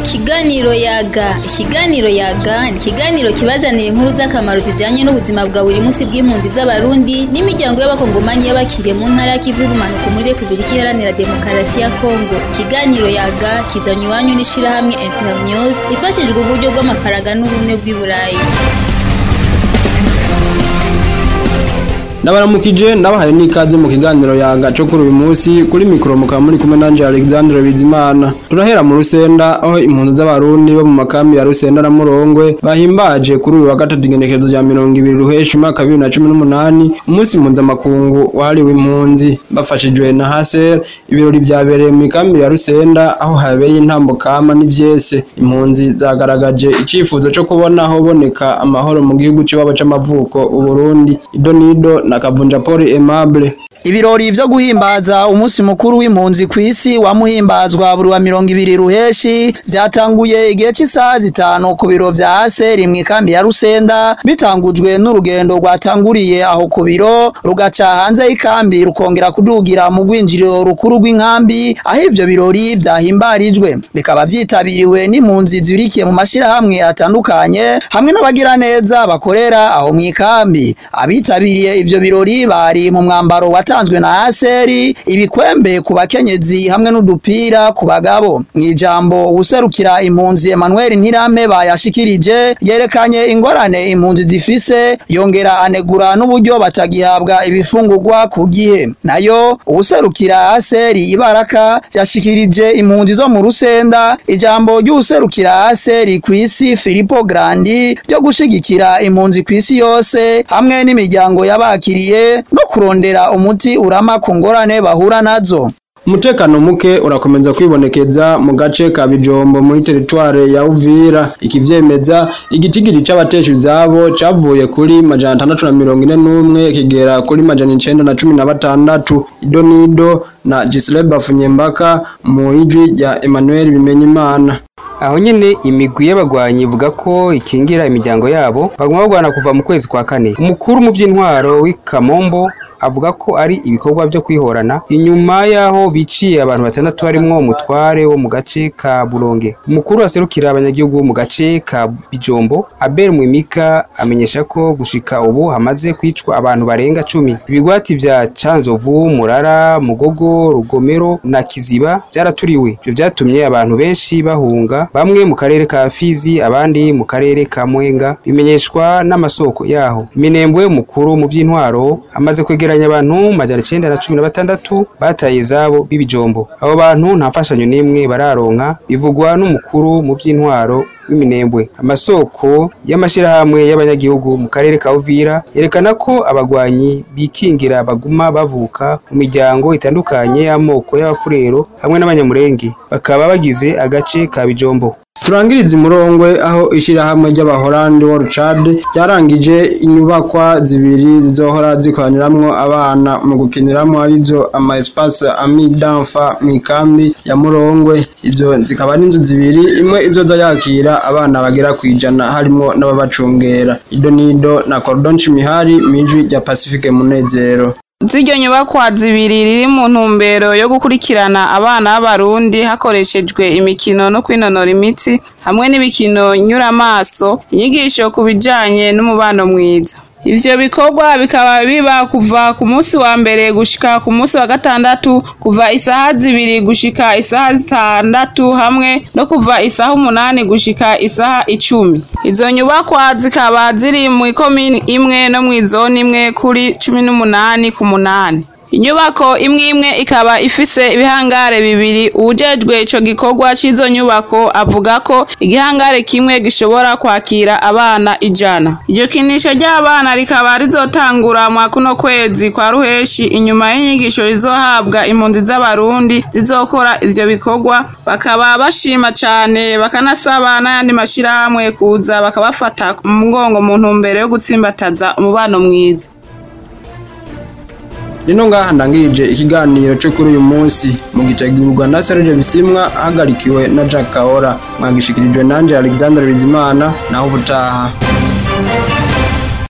Ikiganiro yaga ikiganiro yaga ni ikiganiro kibazanira inkuru z'akamaro zijanye n'ubuzima bwa buri munsi bw'impunzi z'abarundi n'imiryango y'abakongomani y'abakiriye mu ntara y'ikivu y'ubumanuko muri repubulika iharanira demokarasi ya kongo ikiganiro yaga kizanywa iwanyu n'ishirahamwe internews ifashijwe uburyo bw'amafaranga n'ubumwe bw'i burayi Ndabaramukije ndabahaye n'ikaze mu kiganiro yaga cyo kuri uyu munsi kuri mikoro mukaba muri kumwe nanje Alexandre Bizimana turahera mu Rusenda aho impunzi z'abarundi bo mu makambi ya Rusenda na Murongwe bahimbaje kuri uyu wa gatatu igenekerezo rya 20 ruheshi mwaka 2018 umunsi mpuzamakungu wahariwe impunzi bafashijwe na Haser ibirori byabereye mu ikambi ya Rusenda aho habereye intambo kama n'ivyese impunzi zagaragaje icifuzo cyo kubona aho boneka amahoro mu gihugu cy'iwabo c'amavuko Uburundi idonido na Kavunja Paul Aimable Ibirori vyo guhimbaza umunsi mukuru w'impunzi kw'isi wamuhimbazwa buri wa mirongo ibiri ruheshi vyatanguye igihe c'isaha zitanu ku biro vya Aseri mw'ikambi ya Rusenda bitangujwe n'urugendo rwatanguriye aho ku biro rugaca hanze y'ikambi rukongera kudugira mu rwinjiriro rukuru rw'inkambi aho ivyo birori vyahimbarijwe bikaba vyitabiriwe n'impunzi zibirikiye mu mashirahamwe atandukanye hamwe n'abagira neza bakorera aho mw'ikambi abitabiriye ivyo birori bari mu mwambaro wa watanzwe na Aseri ibikwembe ku bakenyezi hamwe n'udupira ku bagabo mwijambo userukira impunzi Emmanuel Ntirame bayashikirije yerekanye ingorane impunzi zifise yongera anegura n'uburyo batagihabwa ibifungurwa ku gihe nayo userukira Aseri Ibaraka yashikirije impunzi zo mu Rusenda ijambo ry'userukira Aseri kw'isi Filippo Grandi ryo gushigikira impunzi kw'isi yose hamwe n'imiryango yabakiriye no kurondera umuti urama ku ngorane bahura nazo Umutekano muke urakomeza kwibonekeza mu gace ka Bijombo muri teritware ya Uvira ikivyemeza igitigiri c'abatesha izabo cavuye kuri majana atandatu na mirongo ine n'umwe kigera kuri majana icenda na cumi na batandatu idonido na Gisleba Funyembaka mu ijwi rya Emmanuel Bimenyimana aho nyene imigwi y'abagwanyi ivuga ko ikingira imiryango yabo baguma bagwana kuva mu kwezi kwa kane umukuru mu vy'intwaro w'ikamombo avuga ko ari ibikorwa byo kwihorana inyuma yaho biciye abantu batandatu barimwo umutware wo mu gace ka Buronge umukuru aserukira abanyagihugu mu gace ka Bijombo Abel Mwimika amenyesha ko gushika ubu hamaze kwicwa abantu barenga cumi ibigwati vya Canzovu Murara Mugogo Rugomero na Kiziba byaraturiwe ibyo byatumye abantu benshi bahunga bamwe mu karere ka Fizi abandi mu karere ka Mwenga bimenyeshwa n'amasoko yaho Minembwe mukuru mu vy'intwaro amaze kwegera kwegeranya abantu majana icenda na cumi na batandatu bataye izabo b'ibijombo abo bantu nta mfashanyo n'imwe bararonka bivugwa n'umukuru mu vy'intwaro w'iminembwe amasoko y'amashirahamwe y'abanyagihugu mu karere ka Uvira yerekana ko abagwanyi bikingira baguma bavuka mu miryango itandukanye y'amoko y'abafurero hamwe n'abanyamurenge bakaba bagize agace ka bijombo turangiriza imurongwe aho ishirahamwe ry'abahorandi World Chad ryarangije inyubakwa zibiri zizohora zikoraniramwo abana mu gukiniramwo arizo ama espace ami d'enfant mu ikambi ya Murongwe izo zikaba ari inzu zibiri imwe izoza yakira abana bagera kwijana harimo n'ababacungera idonido na Cordon Chimihari miji rya Pacifique Munezero ziryo nyubakwa zibiri riri mu ntumbero yo gukurikirana abana b'abarundi hakoreshejwe imikino no kwinonora imitsi hamwe n'ibikino nyuramaso inyigisho ku bijanye n'umubano mwiza ivyo bikorwa bikaba biba kuva ku munsi wa mbere gushika ku munsi wa gatandatu kuva isaha zibiri gushika isaha zitandatu hamwe no kuva isaha umunani gushika isaha icumi izo nyubakwa zikaba ziri mu ikomini imwe no mw'izoni imwe kuri cumi n'umunani ku munani inyubako imwe imwe ikaba ifise ibihangare bibiri uwujejwe ico gikorwa c'izo nyubako avuga ko igihangare kimwe gishobora kwakira abana ijana iryo kinisho ry'abana rikaba rizotangura mwa kuno kwezi kwa ruheshi inyuma y'inyigisho rizohabwa impunzi z'abarundi zizokora ivyo bikorwa bakaba bashima cane bakanasaba n'ayandi mashirahamwe kuza bakabafata mu mugongo mu ntumbero yo gutsimbataza umubano mwiza Nino ngaha ndangirije ikiganiro cyo kuri uyu munsi mu gitegurwa na Serge Bisimwa ahagarikiwe na Jack Kaora mwagishikirijwe nanje Alexander Bizimana naho ubutaha